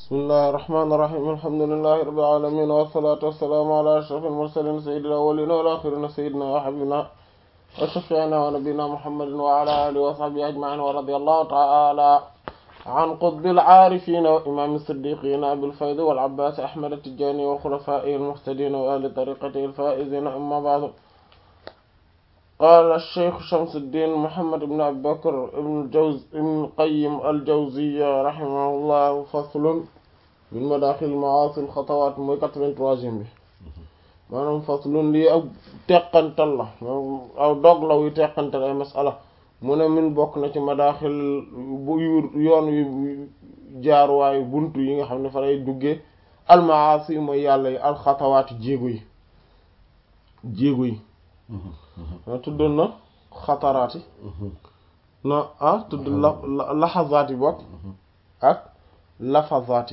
bismillahi irrahmani irrahim alhamdulilahi rabbil alamin wassalatu wassalaamu ala ashrafil mursalin sayyidil awwalin wal akhirin sayyidina wa habibina wa shafi'ina wa nabiyina muhammadin wa ala alihi wa sahbihi ajma'in wa radiyallahu ta'ala an qutbil aarifin wa imam siddiqin abil fayd wal abbas ahmad at-tijani wa khulafaihi al-muhtadin wa ahli tariqatihi al-faizin amma ba'du قال الشيخ شمس الدين محمد بن أبي بكر بن الجوز بن القيم الجوزية رحمه الله فصل من مداخل المعاصي الخطوات mooy 83e bi maanaam faslun lii ak teqantal la aw dog la wuy teqantal ay masala mu ne min bokk na ci madaaxil bu yoon wi jaaruwaayu buntu yi nga xam ne fa lay duggee almaasi mooy yàlla yi alxatawaati jéego yi jéego yi tuddoon na xataraati na ah tudd la laxazaati bokk ak lafazaati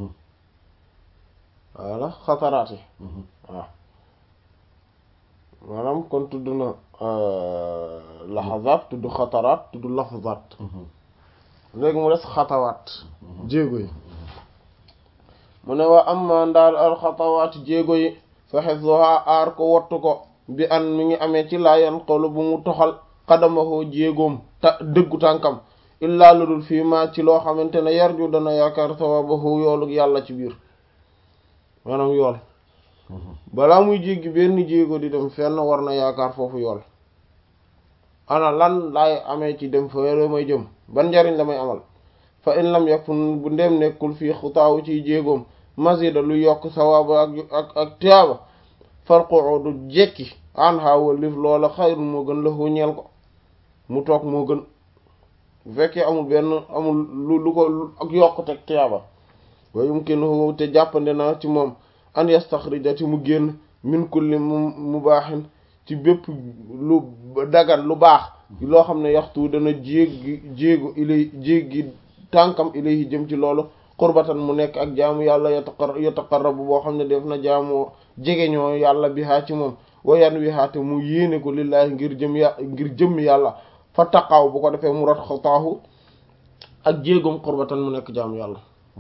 voilà xataraati waaw maanaam kon tudd na laxazaat tudd xataraat tudd lafazaat léegi mu des xatawaat jéego yi mu ne waa am ndaal al xatawaat jéego yi fexe soha aar ko wattu ko bi an mi ngi amee ci laayan xolu bu mu toxal xadamahoo jéegoom ta dëggu tànkam illaa ludul fii ma ci loo xamante ne yarju dana yaakaar sawabahu yoolu yàlla ci biir maanaam yool balaa muy jéggi benn jéego di dem fenn war na yaakaar foofu yool ana lan laay amee ci dem fa may jëm ban njariñ la may amal fa in lam yakun bu ndem nekkul fii xutaawu ciy jéegoom masida lu yokk sawaba ak ak ak tiyaaba farqoo du jekki an xaawal lif loola xayrun moo gën la ñeel ko mu toog moo gën bu fekkee amul benn amul lu lu ko ak yokk teg tiyaaba wa yumkinu te jàppande na ci moom an yastaxrija ci mu génn min kulli mu mubaaxin ci bépp lu dagan lu baax loo xam ne yaxtu dana jéggi jéegu ilay jéggi tànkam ilayhi jëm ci loolu qurbatan mu nekk ak jaamu yàlla yataqar yataqarrabu boo xam ne def na jaamoo jege ñoo yàlla bi haa ci moom wayan wi haate mu yéene ko lillaahi ngir jëm ya ngir jëmm yàlla fa taqaaw bu ko defee mu rat xataahu ak jéegum qurbatan mu nekk jaamu yàlla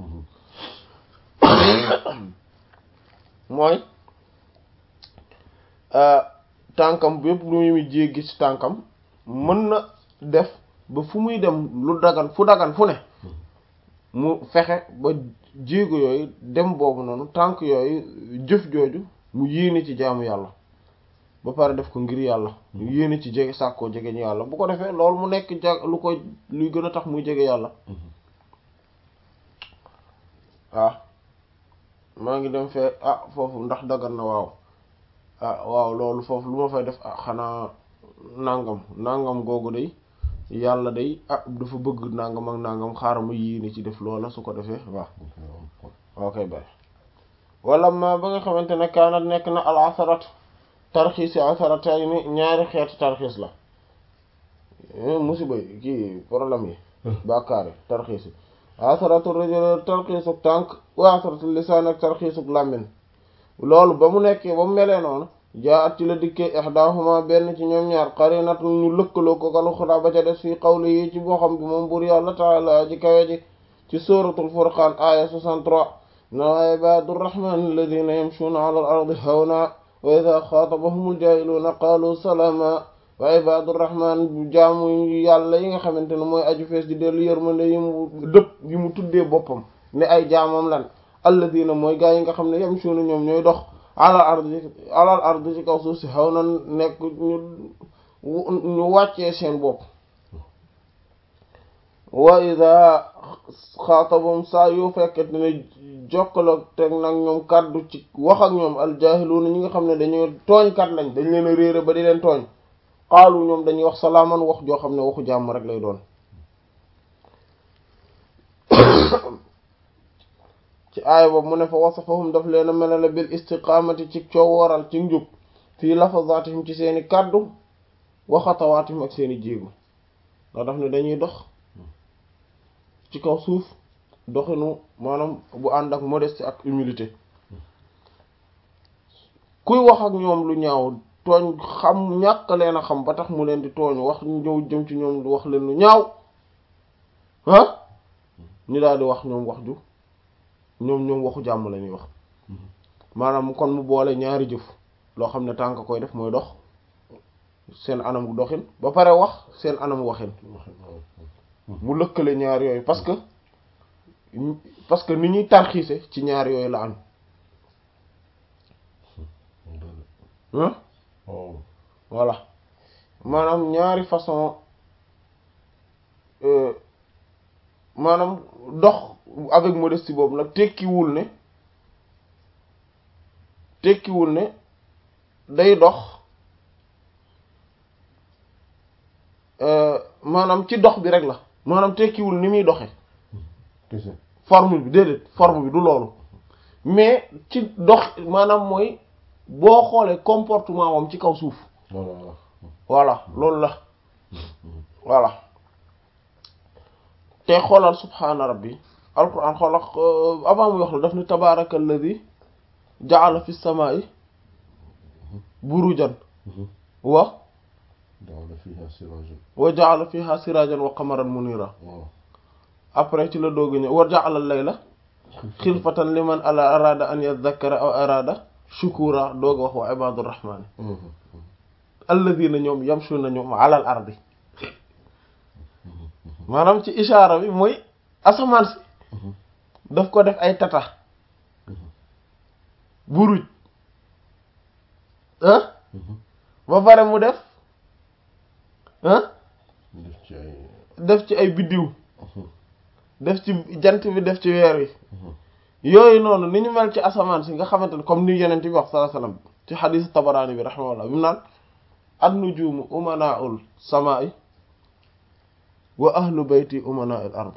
mooy tànkam bépp lu muy jéggi ci tànkam mën na def ba fu muy dem lu dagan fu dagan fu ne mu fexe ba jéego yooyu dem boobu noonu tànk yooyu jëf jooju mu yéene ci jaamu yàlla ba pare def ko ngir yàlla mu yéene ci jege sàkkoo jege ñu yàlla bu ko defee loolu mu nekk ja lu ko luy gën a tax muy jege yàlla waaw maa ngi dem fee ah foofu ndax dagan na waaw ah waaw loolu foofu lu ma fay def ah xanaa nangam nangam googu day yàlla day ah dafa bëgg nangam ak nangam xaaral ma yéene ci def loola su ko defee waaw ok bay wala ma ba nga xamante ne kaanat nekk na al asarat tarxiis yi asaratay ni ñaari xeetu tarxiis la musiba yi kii problème yi bàkkaar yi tarxiis yi asaratu rajul tarxiisuk tànk wa asaratu lisaan ak tarxiisuk làmmin loolu ba mu nekkee ba mu melee noonu jaa at ci la dikkee ihdahuma benn ci ñoom ñaar qarinat ñu lëkkaloo ko kalu xudaa ba ca des fii qawli yi ci boo xam bi moom buur yàlla taala ji kawe ji ci suratul furqaan aya 63 na ibaadu rrahmani alladina yamshuuna ala al ardi hawna wa ida xaatabahumul jaahiluuna qaalu salaama wa ibaadu rrahman jaamu yàlla yi nga xamante ne mooy aju fees di dellu yërmande yi mu dëpp yi mu tuddee boppam ne ay jaamam lan alladina mooy gaa yi nga xam ne yamshuuna ñoom ñooy dox alal ardi alal ardi ci kaw suuf si xaw na nekk ñu ñu wàccee seen bopp wa ida xaatabum saa yoo fekkete ne jokkaloog teg nag ñoom kàddu ci wax ak ñoom aljahiluuna ñi nga xam ne dañoo tooñkat lañ dañ leen a réere ba di leen tooñ xaalu ñoom dañuy wax salaaman wax joo xam ne waxu jàmm rek lay doon ci aaya boobu mu ne fa wasafahum daf leen a melale bil istiqaamati ci coowooral ci njub fii lafazatihim ci seeni kàddu wa xatawaatihim ak seeni jéego ndax daf ne dañuy dox ci kaw suuf doxinu maanaam bu ànd ak modestie ak humilité kuy wax ak ñoom lu ñaaw tooñ xam ñàkk leen a xam ba tax mu leen di tooñ wax ñëw jëm ci ñoom wax leen lu ñaaw ah ñu daal di wax ñoom wax ju ñoom ñoom waxu jàmm la ñuy wax maanaam kon mu boole ñaari jëf loo xam ne tànk koy def mooy dox seen anam doxin ba pare wax seen anam waxin mu lëkkale ñaar yooyu parce que parce que ni ñuy tarxiise ci ñaar yooyu la am hein voilà maanaam ñaari façon maanaam dox avec modestie boobu nag tekkiwul ne tekkiwul ne day dox maanaam ci dox bi rek la maanaam tekkiwul ni muy doxe forme bi déedéet forme bi du loolu mais ci dox maanaam mooy boo xoolee comportement wam ci kaw suuf voilà loolu la voilà te xoolal subhaana rabbi alquran xoolal avant muy wax la daf ni tabaraka alladi ja'ala fi samaa'i burujan wa wa ja'ala fiha sirajan wa qamaran munira après ci la doogu ñëw wa ja'ala layla xilfatan liman ala arada an yadhakkara aw arada shukura dooga wax wa ibadur rahmani alladina ñoom yamshuna ñoom ala al ardi maanaam ci ishaara bi mooy asamaan si daf ko def ay tata buruj ah ba pare mu def ah def ci ay biddiw def ci jant bi def ci weer wi yooyu noonu ni ñu mel ci asamaan si nga xamante ne comme ni yeneen bi wax sallallahu alayhi wasallam ci xadiis tabaraani bi rahimahullah bi mu naan an-nujuumu umanaa'ul samaa'i wa ahlu bayti umanaa'il ard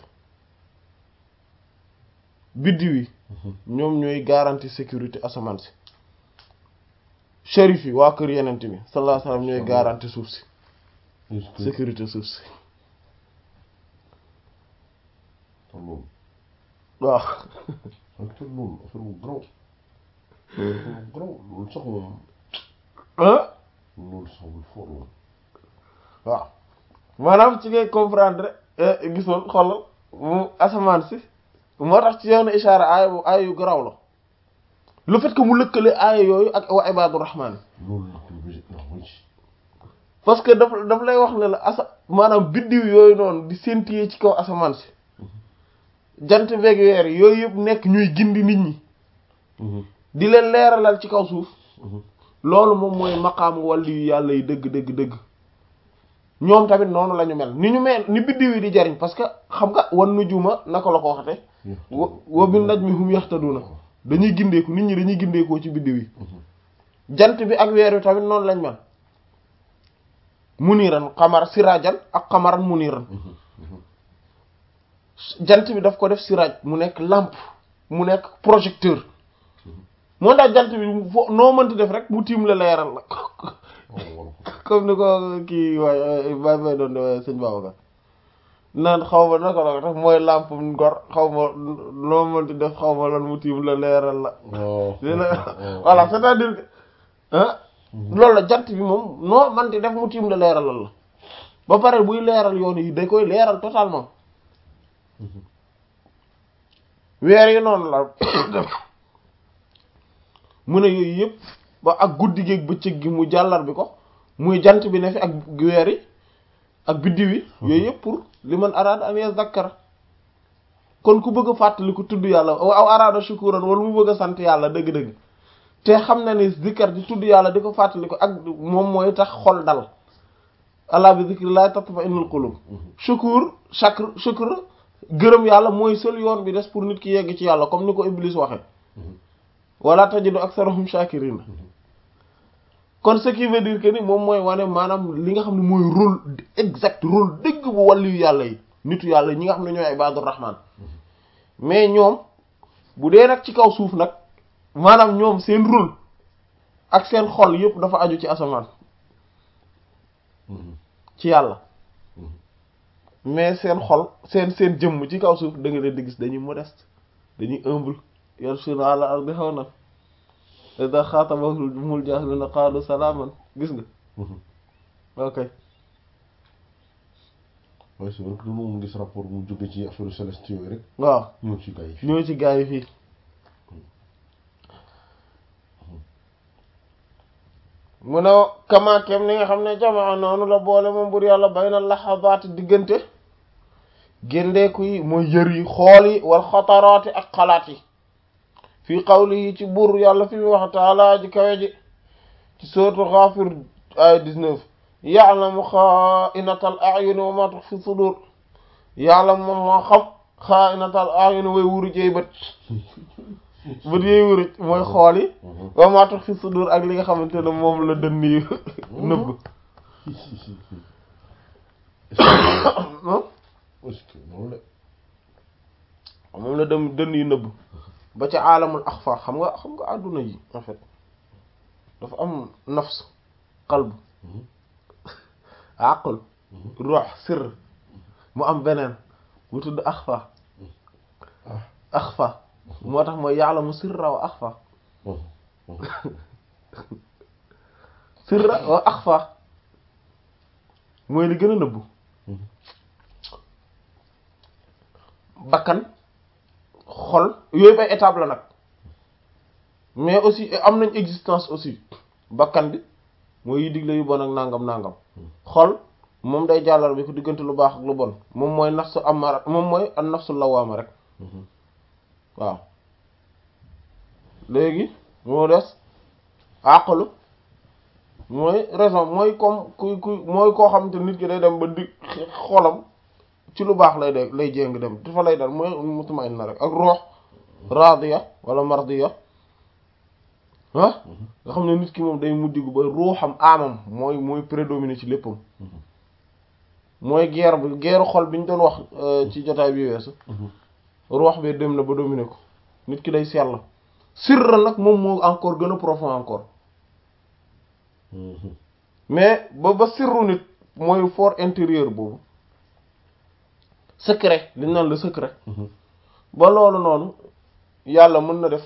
biddiw yi ñoom ñooy garantie sécurité asamaan si shérif yi waa kër yenent bi sallallahu alayhi wasallam ñooy garantie suuf si sécurité suuf si waaw te loolu affaire bu graw affaire bu graw loolu sax moom ah loolu sax bu fort moom waaw maanaam ci ngay comprendre gisoon xoolal mu asamaan si moo tax ci yoonu ishaara aaya bu aaya yu garaaw la le fait que mu lëkkale aaya yooyu ak wa ibaadu rahmaan loolu la ko bi ndax mu ci parce que daf daf lay wax ne la asa maanaam biddiw yooyu noonu di séntiyee ci kaw asamaan si jant beeg weer yooyu yëpp nekk ñuy gindi nit ñi di leen leeralal ci kaw suuf loolu moom mooy maqaamu wàllu yu yàlla yi dëgg dëgg dëgg ñoom tamit noonu la ñu mel ni ñu mel ni biddiw yi di jariñ parce que xam nga wan nujuma naka la ko waxate wa wa bin najmi hum yahtaduna dañuy gindeeku nit ñi dañuy gindeekoo ci biddiw yi jant bi ak weer wi tamit noonu lañ mel muniran xamar sirajan ak xamaran muniran jant bi daf ko def siraj mu nekk lampe mu nekk projecteur moo tax jant bi fo noo mënti def rek mu tiim la leeral la comme ni ko kii waay bay bay doon de sëñ Babacar naan xaw ma naka la ko def mooy lampe ngor xaw ma noo mënti def xaw ma lan mu tiim la leeral la voilà c'est-à-dire que ah loolu la jant bi moom noo mënti def mu tiim la leeralal la ba pare buy leeral yoon yi da koy leeral totalement weer yi noonu la mu ne yooyu yëpp ba ak guddi gi ak bëccëg gi mu jàllar bi ko muy jant bi ne fi ak weer yi ak biddiw yi yooyu yëpp pour li man araada an yazakkara kon ku bëgg a fàttali ku tudd yàlla aw araada shukuran wala mu bëgg a sant yàlla dëgg-dëgg te xam na ni zikkar di tudd yàlla di ko fàttali ko ak moom mooy tax xol dal ala bi zikrillah tatma'innul qulub shukur shakr shukr gërëm yàlla mooy seul yoon bi des pour nit ki yegg ci yàlla comme ni ko Iblis waxe wala tajidu aktharahum shakirin kon ce qui veut dire que ni moom mooy wane maanaam li nga xam ne mooy rôle exact rôle dëgg bu wàllu yu yàlla yi nitu yàlla ñi nga xam ne ñooy ibadur rahman mais ñoom bu dee nag ci kaw suuf nag maanaam ñoom seen rôle ak seen xol yëpp dafa aju ci asamaan ci yàlla mais seen xol seen seen jëmm ci kaw suuf da nga leen di gis dañuy modeste dañuy humble yamshuna ala ardi hawnan idha khatabahumul jahiluna qalu salaman gis nga ok waaye c'est vrai que dañoo gis rapport mu jóge ci affaire céleste yooyu rek waaw ñëw ci gars yi ñoo ci gaa yi fii mu ne kamaakem ni nga xam ne jamaa noonu la boole moom bur yàlla bay na laxabaati diggante géndeeku yi mooy yër yi xool yi wal xataraati ak xalaat yi fii xawli yi ci buur yàlla fi mu wax taala ji kawe ji ci sootu Ghafir ay 19 ya'lamu xaa'inatal a'yun wa ma tukhfi sudur ya'lamu moom moo xam xaa'inatal a'yun way wuru jeey bët bët yooyu wuru mooy xool yi wa ma tukhfi sudur ak li nga xamante ne moom la dënn yi nëbb est-ce que noonu la moom la dem dënn yi nëbb ba ca aalamul axfa xam nga xam nga àdduna yi en fait dafa am nafs qalb aql ruux sirr mu am beneen bu tudd axfa axfa moo tax mooy ya'lamu sirra wa axfa sirra wa axfa mooy li gën a nëbbu bakkan xol yooyu bay étape la nag mais aussi am nañ existence aussi bakkan bi mooy yi digle yu bon ak nangam nangam xol moom day jàllal bi ko diggante lu baax ak lu bon moom mooy nafsu amara moom mooy an nafsu lawaama rek waaw léegi moo des àqalu mooy raison mooy comme ku ku mooy koo xamante nit ki day dem ba di xolam ci lu baax lay de lay jéng dem dafa lay dal mooy mutmainna rek ak ruux radiya wala mardiya ah nga xam ne nit ki moom day mujjigu ba ruuxam amam mooy mooy prédominer ci léppam mooy guerre bi guerre xol bi ñu doon wax ci jotaay bi weesu ruux bi dem na ba dominer ko nit ki day sell sirra nag moom moo encore gën a profond encore mais ba ba sirru nit mooy fort intérieur boobu secret li ñu naan le secret ba loolu noonu yàlla mën na def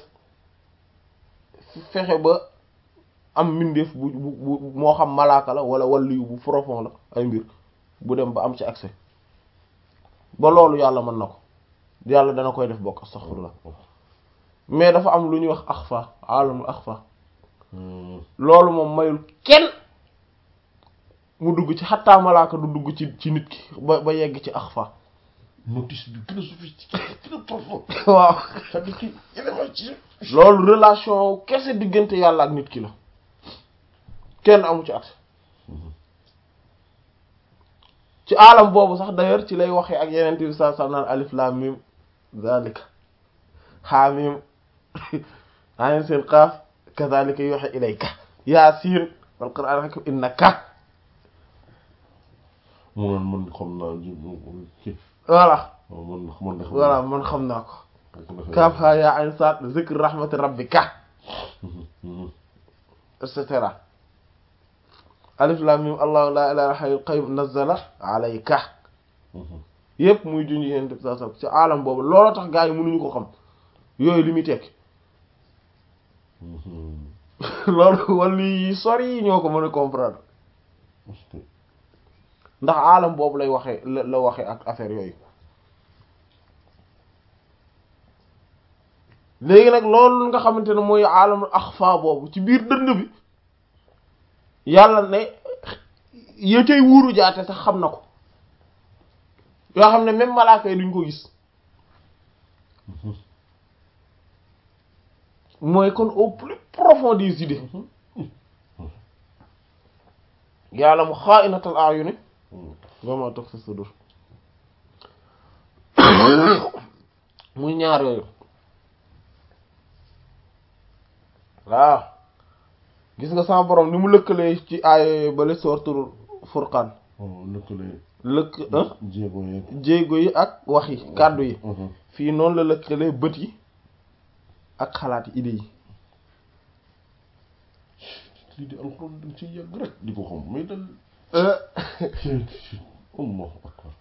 fexe ba am mbindeef bu bu bu moo xam malaaka la wala waliyu bu profond la ay mbir bu dem ba am ci accès ba loolu yàlla mën na ko yàlla dana koy def bokk astaghfirullah mais dafa am lu ñuy wax axfa alamul axfa loolu moom mayul kenn mu dugg ci xattaa malaaka du dugg ci ci nit ki ba ba yegg ci axfa notice bi gën a sophistiqué gën a profond waaw c'est-à-dire que élément ci loolu relation kese diggante yàlla ak nit ki la kenn amu ci at ci alam boobu sax d'ailleurs ci lay waxee ak yeneen bi saa saa naan alif lam mim zalika xaamim ayin seen qaaf kazalika yuha ilayka yaasiin wal qur'aan hakim innaka mu naan man xam naa ji ci voilà waaw man man de xam voilà man xam naa ko naa kaaf haa yaa ayn saat zikr rahmati rabbika et cetera alif lam mim allahu la ilaha hayyul qayyum nazzala alayka yépp muy junj yéen def saa ci alam boobu looloo tax gaa yi mënuñu ko xam yooyu li muy tekki loolu wala yi sori yi ñoo ko mën a comprendre ndax alam boobu lay waxee la la waxee ak affaire yooyu léegi nag loolu nga xamante ne mooy alamul axfa boobu ci biir dënd bi yàlla ne ya cay wuuru jaate sax xam na ko yoo xam ne même malaaka yi duñ ko gis mooy kon au plus profond des idées yàlla mu xaa'inatal a'yuni wa ma tukhfi sudur muy ñaar yooyu waaw gis nga sama borom ni mu lëkkalee ci aaya bale sortul furqaan lëkkale lëkk jéego yeeg jéego yi ak wax yi kàddu yi fii noonu la lëkkalee bët yi ak xalaat yi idées yi lii di alxuraan dañ ci yàgg rek di ko xam mais dal allahu akbar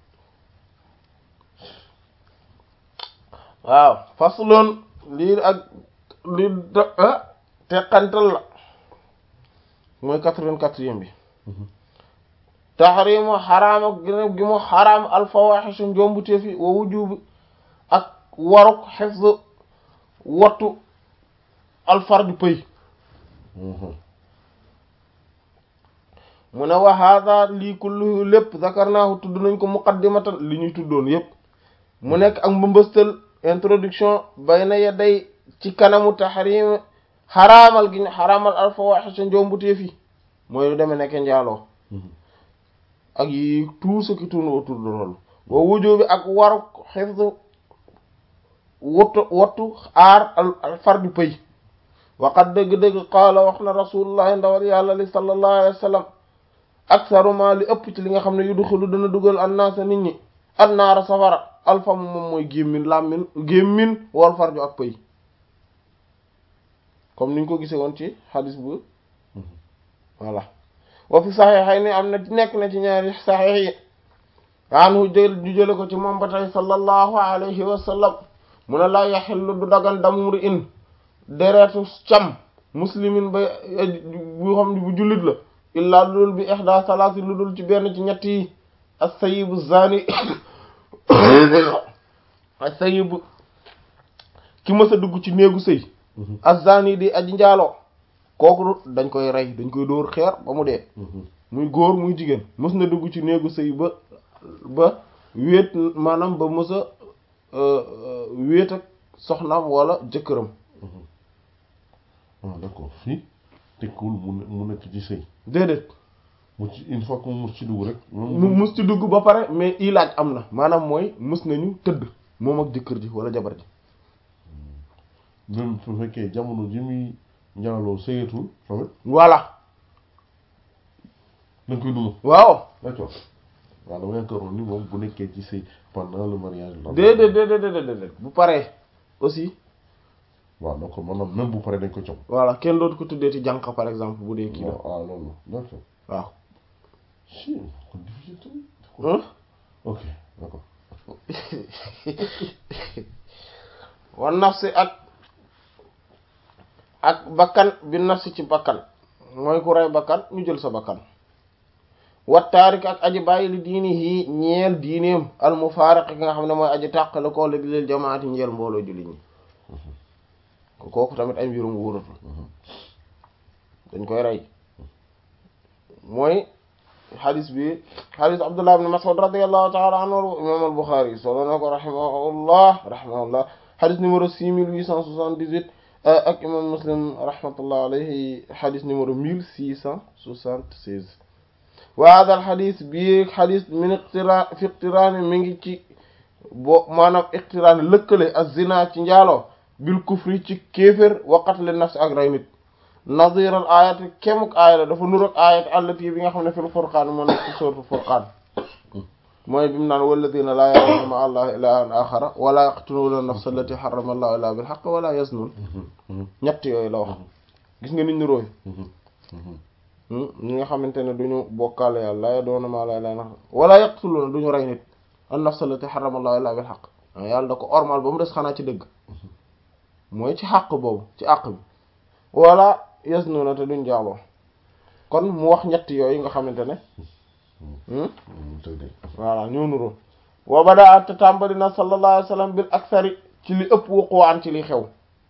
waaw faslun lii ak lii da teqantal la mooy quatre-vingt-quatrième bi taxrimu xaraam ak gi gi mu xaraam alfawaxishu njombuteef yi wa wujubi ak waruk xifz wattu alfardu pëy mu ne wa hada lii kulluhu lépp zakarnaahu tudd nañ ko muqaddimatan li ñuy tuddoon yépp mu nekk ak mbëmbëstal introduction bayna yaday ci kanamu tahrim xaraamal gi ñu xaraamal alfawahisha njombuteef yi mooy lu demee nekk njaaloo ak yi tout ce qui tourne autour de loolu wa wujubi ak waru xifdu wattu wattu aar al fardu pëy waqat dëgg-dëgg qaala wax na rasulullahi ndawal yàlla li sallallahu alayhi wa sallam aksaru ma li ëpp ci li nga xam ne yudxilu dana dugal annaasa nit ñi annaara safara alfamu moom mooy gémmin làmmin gémmin wal farju ak pëy comme niñ ko gisee woon ci xadis bu voilà wa fi saxiixay ni am na nekk na ci ñaari saxiix yi anhu jël ñu jële ko ci moom ba tey sallallahu alayhi wa sallam mu ne laa yaxillu du dagan damuri in deretu cam muslimin ba bu xam ne bu jullit la illaa lu dul bi ihda salaasi lu dul ci benn ci ñett yi as-sayyibu zani as-sayyibu ki mës a dugg ci néegu sëy az-zani di aji njaaloo kooku dañ koy rey dañ koy dóor xeer ba mu dee muy góor muy jigéen mës na dugg ci néegu sëy ba ba wéet maanaam ba mës a wéet ak soxnaam wala jëkkëram ah d'accord fii tekkiwul mu ne mu nekk ci sëy déedéet mu ci une fois que mu mus ci dugg rek mu mus ci dugg ba pare mais ilaaj am na maanaam mooy mus nañu tëdd moom ak jëkkër ji wala jabar ji même su fekkee jamono ji muy njaaloo sëyatul tamit voilà dañ koy duma waaw d'accord waaw dama yaakaaroon ni moom bu nekkee ci sëy pendant le mariage la déedéet déedéet déedéet déedéet bu paree aussi waaw d'accord maanaam même bu paree dañ ko coow voilà kenn dootu ko tuddee ci jànq par exemple bu dee kii la ah loolu d'accord waaw si kon difficile tamit Hein? ok d'accord wa nafsi ak ak bakkan bi nafsi ci bakkan mooy ku rey bakkan ñu jël sa bakkan wa taarik ak aji bàyyi li diini yi ñeel diineem al mufaariq ki nga xam ne mooy aji tàqale koo léegi leel jamaati ñeel mbooloo julli ñi kooku tamit ay mbirum wóoratu dañ koy rey mooy xadis bi xadis abdullah ibn mas'ud radiyallahu ta'ala anhu imam al bukhari solo na ko rahimahullah rahimahullah xadis numéro 6878 ak imam muslim rahmatullah alayhi xadis numéro 1676 wa hada al xadis bi xadis min iqtira fi iqtiraan mi ngi ci bo maanaam iqtiraan lëkkale az-zina ci njaaloo bil kufri ci kéefér wa qatl nafs ak rey nit nadir al ayati kemuk aaya la dafa nur ak ayat allati bi nga xam ne fil furqaan moo nekk ci suratul furqaan mooy bi mu naan walladina laa yad'una ma'a allahi ilahan axara wala yaqtuluna nafsa allati harrama allahu illa bil haqq wala yaznun ñett yooyu la wax gis nga nit ñu róoy ñi nga xamante ne duñu bokkaale yàlla laa yad'una ma'a allahi ilahan axara wala yaqtuluna duñu rey nit an nafsa allati harrama allahu illa bil haqq yàlla da ko ormal ba mu des xanaa ci dëgg mooy ci xàq boobu ci àq bi wala yaznuna te duñ jaaloo kon mu wax ñett yooyu nga xamante ne voilà ñoo nuroo wa bada te tàmbali na sallallahu alayhi wasallam bil aksari ci li ëpp wuquwaan ci li xew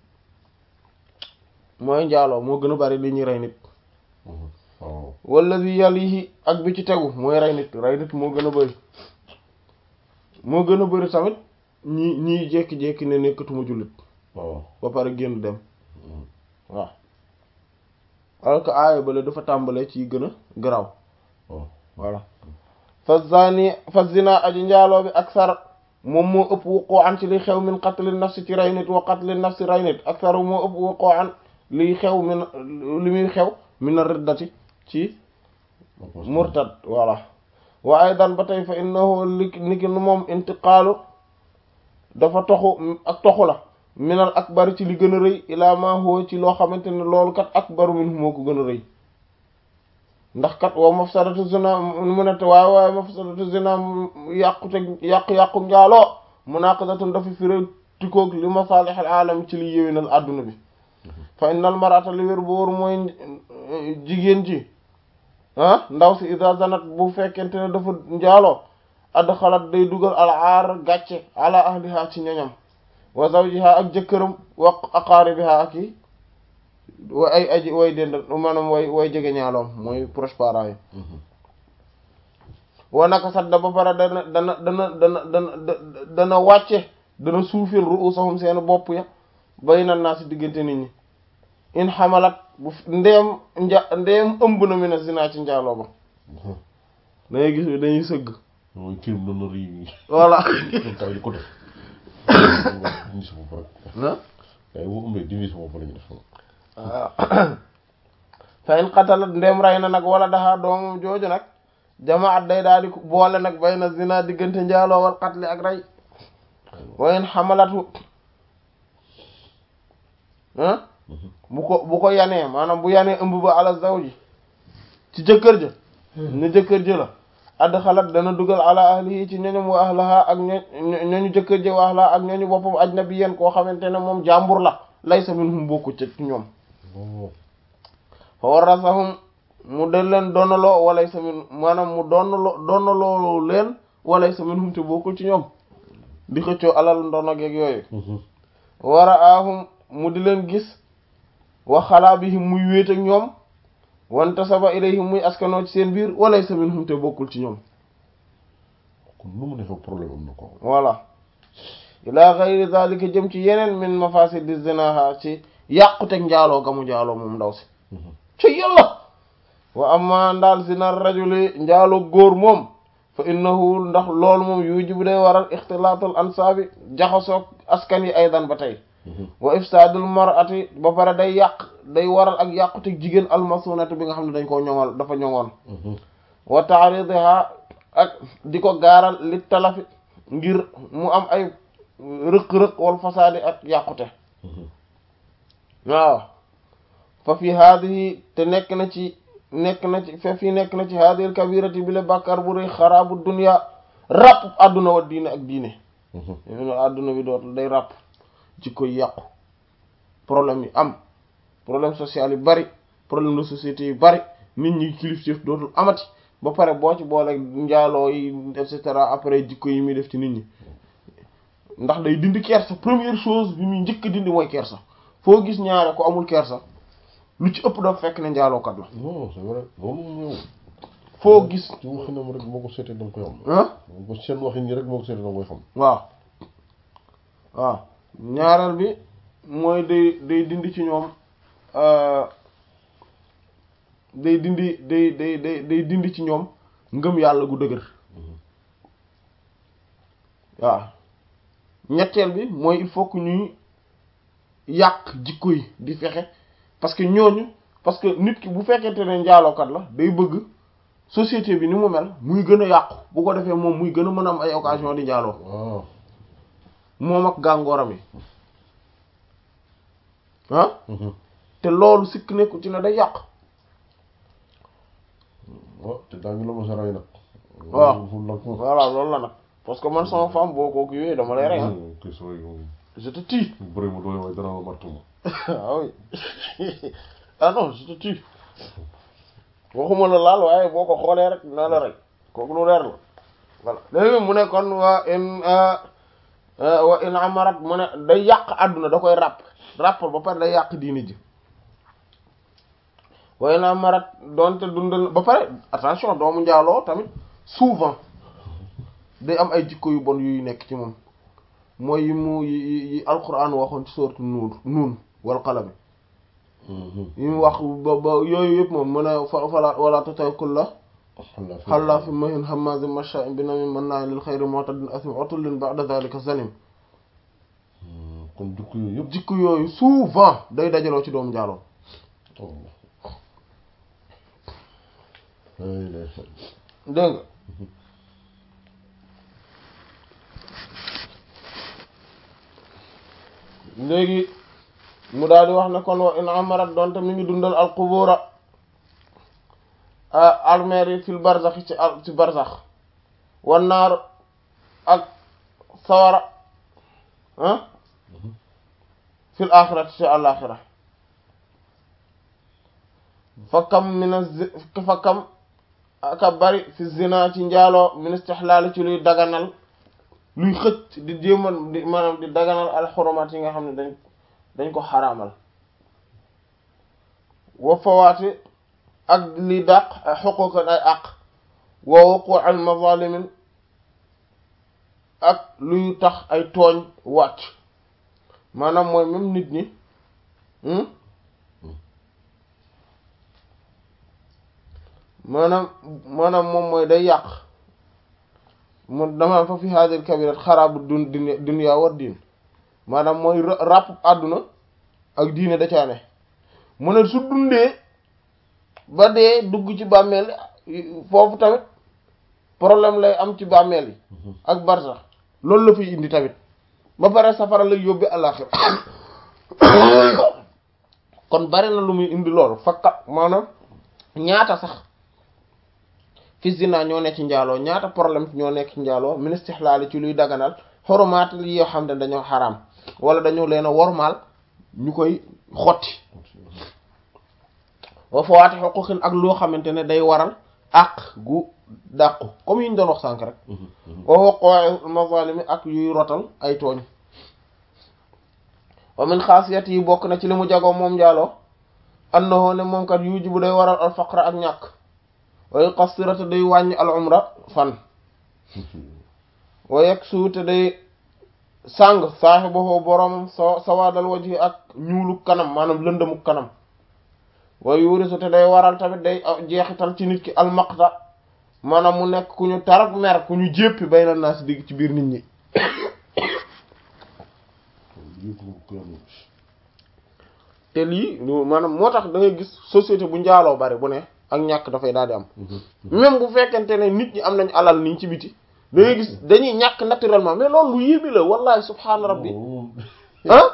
mooy njaaloo moo gën a bari li ñuy rey nit wallazi yalihi ak bi ci tegu mooy rey nit rey nit moo gën a bari moo gën a bari tamit ñi ñiy jékki-jékki ne nekkatuma jullit waaw ba pare génn dem waaw alors que aaya bale dafa tàmbalee ci gën a garaaw waaw voilà fa zani fa zina aji njaaloo bi aksar moom moo ëpp wuqoo an ci liy xew min qatli nafsi ci rey nit wa qatli nafsi rey nit aksar moo ëpp wuqoo an liy xew min li muy xew min a riddati ci murtad voilà wa aydan ba tey fa innahu li niki moom intiqaalu dafa toxu ak toxu la minal akbar ci li gën a rëy ilaa ma huwa ci loo xamante ne loolu kat akbaru min moo ko gën a rëy ndax kat wa mafsadatu zina mu ne te waaye waaye mafsadatu zina yàqute yàqu-yàqu njaaloo munaqadatun dafa firé tikoog li masalihil alam ci li yéwénal adduna bi fa innal mar'ata li wér bu wóor mooy jigéen ji ah ndaw si ida zanat bu fekkente ne dafa njaaloo adxalat day dugal al aar gàcce ala ahliha ci ñoñam wa zawjiha ak jëkkëram wa aqaaribiha ak i wa ay aji way dend maanaam way way jege ñaaloom mooy proche parents yi wa naka sadda ba pare dana dana dana dana dana dana wàcce dana suufil ru'usahum seen bopp ya bayna naa si diggante nit ñi in xamalat bu ndeem nja ndeem ëmb na mi na zina ci njaaloo ba dangay gis dañuy sëgg mooy crime d'honneur yi voilà kay di ko def dindi sa bopp rek na kay boo ëmbee dindi sa bopp lañu def waaw fa in qatalat ndem ray na nag wala daxaa doomam jooju nag jamaat day daal di boole nag bay na zina diggante njaaloo wal qatli ak rey wa in xamalatu ah bu ko bu ko yanee maanaam bu yanee ëmb ba ala zawji ci jëkkër ja ne jëkkër ja la add xalat dana dugal ala ahlihi ci ñoñom wa ahlaha ak ño ñooñu jëkkër ja wa ahlaha ak ñooñu boppam ajnabiyyan koo xamante ne moom jàmbur la laysa minhum bokku ci ñoom fa warasahum mu del leen donnaloo walay sa min maanaam mu donnaloo donnaloo leen walay sa minhum te bokkul ci ñoom di xëccoo alal ndono geeg yooyu wara ahum mu di leen gis wa xalaa bihim muy wéet ak ñoom wanta saba ilayhim muy askanoo ci seen biir walay sa minhum te bokkul ci ñoom kon nu mu defee problème am na ko voilà ila ghayri zalika jëm ci yeneen min mafasidi zinaha ci yàquteg njaaloo gamu njaaloo moom ndaw si ci yàlla wa amma ndaal zina rajuli njaaloo góor moom fa innahu ndax loolu moom yujibu day waral ixtilaatul ansaabi jaxasoog askan yi aydan ba tey wa ifsaadul mar'ati ba pare day yàq day waral ak yàquteg jigéen almasunati bi nga xam ne dañ koo ñoŋal dafa ñoŋoon wa taaridiha ak di ko gaaral li talafi ngir mu am ay rëq-rëq wal fasaadi ak yàqute waaw fa fi haadihi te nekk na ci nekk na ci fa fii nekk na ci haadihil kabirati bi le bàkkaar bu rëy xaraabu dunya ràpp àdduna wa diine ak diine yéen àdduna bi dootul day ràpp ci koy yàqu problème yi am problème social yi bari problème de société yi bari nit ñi kilifteef dootul amati ba pare boo ci boole njaaloo yi et cetera après jikko yi muy def ci nit ñi ndax day dindi kersa première chose bi muy njëkk dindi mooy kersa foo gis ñaare ko amul kersa lu ci ëpp dafa fekk ne njaalookat la non c'est vrai loolu moom yow foo gis ci waxinam rek moo ko seetee da nga koy xam ah moo ko seen waxin yi rek moo ko seetee da nga koy xam waaw waaw ñaareel bi mooy day day dindi ci ñoom day dindi day day day day dindi ci ñoom ngëm yàlla gu dëgër waaw ñetteel bi mooy il faut que ñuy yàq jikko yi di fexe parce que ñooñu parce que nit ki bu fekkente ne njaalookat la day bëgg société bi ni mu mel muy gën a yàqu bu ko defee moom muy gën a mën a am ay occasion di njaaloo waaw moom ak gàngooram yi ah te loolu sikk nekku ci ne day yàq waaw te daa ngi la ma sa rey nag waaw fu nag ko voilà loolu la nag parce que man sama femme boo ko kiiwee dama lay rey ah kay sa way moom je te tue bëri mu doole waaye dana la matt ma ah oui ah non je te tue waxuma la laal waaye boo ko xoolee rek naa la rey kooku lu leer la voilà léegi mu ne kon waa in wa in amarat mu ne day yàq àdduna da koy ràpp ràppal ba pare day yàq diini ji wa in amarat doonte dundal ba pare attention doomu njaaloo tamit souvent day am ay jikko yu bon yuy nekk ci moom mooy yi mu yi yi alquran waxoon ci sourate nuun nuun wal qalami yi mu wax ba ba yooyu yëpp moom mu ne fa fala wala tuti kulla xallaafin mahin hammaazin mashaa'in binamiim mannaa'in lil xayri mu'tadin asiim utullin ba'da zaalika zaniim kon jukk yooyu yëpp jikko yooyu souvent day dajaloo ci doomu njaaloo dégg nga léegi mu daal di wax ne kon wa in amarat donte mi ngi dundal al qubura almeer yi fil barzax ci al ci barzax wan naar ak sawara ah fil axirati ci àlaxira fa kam mina zi fa kam aka bari fi zina ci njaaloo min istixlaali ci luy daganal luy xëcc di jéemal di maanaam di daganal al xurumaat yi nga xam ne dañ dañ ko xaraamal wa fawaati ak li dàq ay xuquqan ay àq wa wuqu al mazalimin ak luy tax ay tooñ wàcc maanaam mooy même nit ñi maanaam maanaam moom mooy day yàq mu dama fa fi hadil kabirat xaraabu dun dunya war diin maanaam mooy ràpp àdduna ak diine da caa ne mu ne su dundee ba dee dugg ci bàmmeel foofu tamit problème lay am ci bàmmeel yi ak barsax loolu la fiy indi tamit ba pare safara lay yóbbi àllaxira kon bari na lu muy indi loolu fakka maanaam ñaata sax fi zina ñoo nekk ci njaaloo ñaata problème ñoo nekk ci njaaloo min istihlaali ci luy daganal xoromaat li yoo xam ne dañoo xaraam wala dañoo leen a wormaal ñu koy xotti wa fawaati xuquqin ak loo xamante ne day waral àq gu dàqu comme yi ñu doon wax sànk rek wa waqa'i mazalimi ak yuy rotal ay tooñ wa min xaasiyat yi bokk na ci li mu jagoo moom njaaloo annahu ne moom kat yujibu day waral al faqra ak ñàkk wa yuqassirata day wàññi al umra fan wa yaksu te day sàng saaxibahu boroomam sa sawaadal wajhi ak ñuulu kanam maanaam lëndëmu kanam wa yurisu te day waral tamit day jeexital ci nit ki almaqta maanaam mu nekk ku ñu tarak mer ku ñu jéppi bay na naa si digg ci biir nit ñi te lii maanaam moo tax da ngay gis société bu njaaloo bari bu ne ak ñàkk dafay daal di am même bu fekkente ne nit ñi am nañu alal niñ ci biti da ngay gis dañuy ñàkk naturellement mais loolu lu yéemi la wallahi subhaana rabbi ah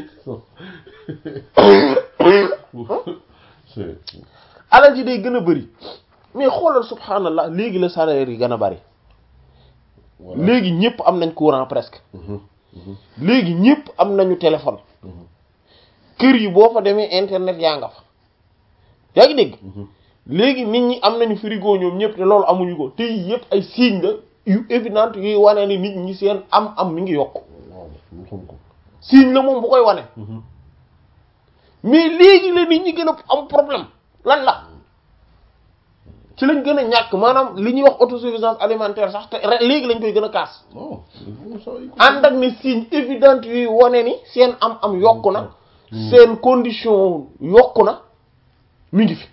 alal ji day gën a bëri mais xoolal subhaanallah léegi la salaire yi gën a bëri léegi ñëpp am nañ courant presque léegi ñëpp am nañu téléphone kër yi boo fa demee internet yaa nga fa yaa ngi dégg léegi nit ñi am nañu frigo ñoom ñëpp te loolu amuñu ko te yëpp ay signe la yu évident yuy wane ni nit ñi seen am am mi ngi yokk signe la moom bu koy wane mais léegi la nit ñi gën a am problème lan la ci lañ gën a ñàkk maanaam li ñuy wax autosuffisance alimentaire sax te léegi lañ koy gën a kaas ànd ak ne signe évident yuy wane ni seen am am yokku na seen condition yokku na mi ngi fi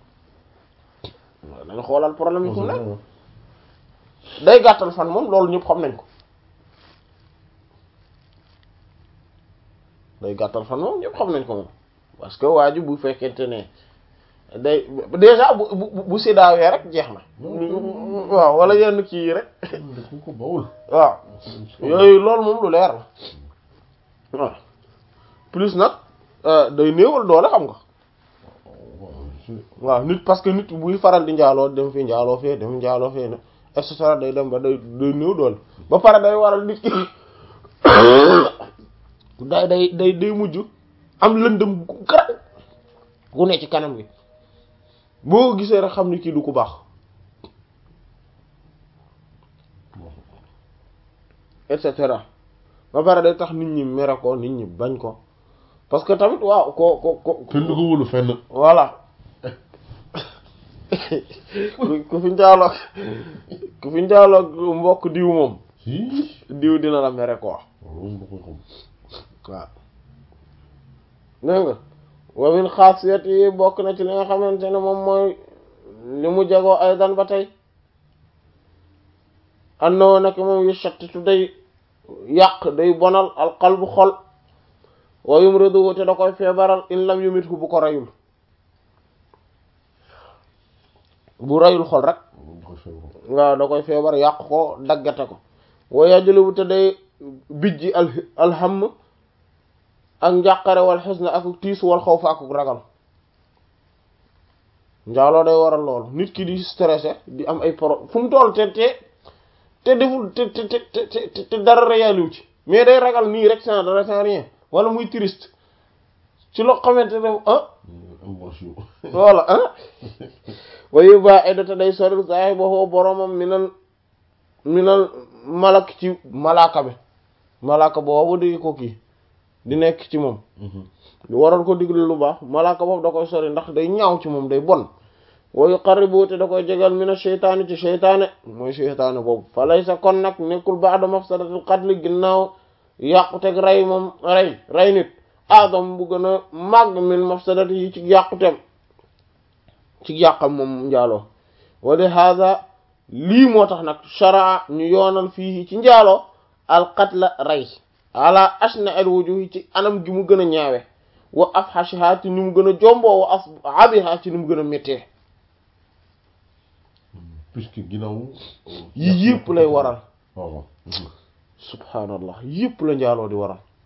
dañ xoolal problème yi fu mu ne day gàttal fan moom loolu ñëpp xam nañ ko day gàttal fan moom ñëpp xam nañ ko moom parce que waa ji bu fekkente ne day déjà bu bu bu séddaawee rek jeex na waaw wala yenn kii yi rek waaw yooyu loolu moom lu leer la waaw plus nag day néewal doole xam nga waaw nit parce que nit buy faral di njaaloo dem fi njaaloo fee dem njaaloo fee ne et cetera day dem ba day day néew doole ba pare day waral nit ki day day day day mujj am lëndëm gu garab gu ne ci kanam gi boo gisee rek xam ni kii du ku baax et cetera ba pare day tax nit ñi mere ko nit ñi bañ ko parce que tamit waaw ko ko ko kenn du ko wóolu fenn voilà ku fi njaaloog ku fi njaaloog mbokk diw moom diw dina la mere ko waaw dégg nga wa min xaasiyat yi bokk na ci li nga xamante ne moom mooy li mu jagoo ay dan ba tey annoo nak moom yu shattitu day yàq day bonal alqalbu xol wa yumridu te da koy feebaral in lam yumithu bu ko rayul bu rayul xol rek waaw da koy feebar yàq ko daggate ko wa yajlubu te day bijji al alham ak njàqare wal xusna ak tiis wal xawf ak ragal njaaloo day waral loolu nit ki di stressé di am ay pro fu mu toll te te te deful te te te te dara réaliw ci mais day ragal nii rek sans dara sans rien wala muy triste ci loo xamante ne ah voilà ah wayu ba eddata day sori saay boxoo boromam minal minal malak ci malaaka bi malaaka boobu di ko kii di nekk ci moom waral ko digle lu baax malaaka boobu da koy sori ndax day ñaaw ci moom day bon wa yuqarribu te da koy jegal mina sheytaani ci sheytaane mooy sheytaane boobu fa laysa kon nag nekkul ba'da mafsadatil qatl ginnaaw yàquteg rey moom rey rey nit adam bu gën a màgg min mafsadati yi ci yàquteem ci yàqam moom njaaloo wa li hada lii moo tax nag sharaa ñu yoonal fii ci njaaloo al qatla rey ala ashna al wujuhi ci anam gi mu gën a ñaawe wa afhashiha ci ni mu gën a jomboo wa as'abiha ci ni mu gën a méttee puisque ginnaaw yi yëpp lay waral waaw subhaanallah yëpp la njaaloo di waral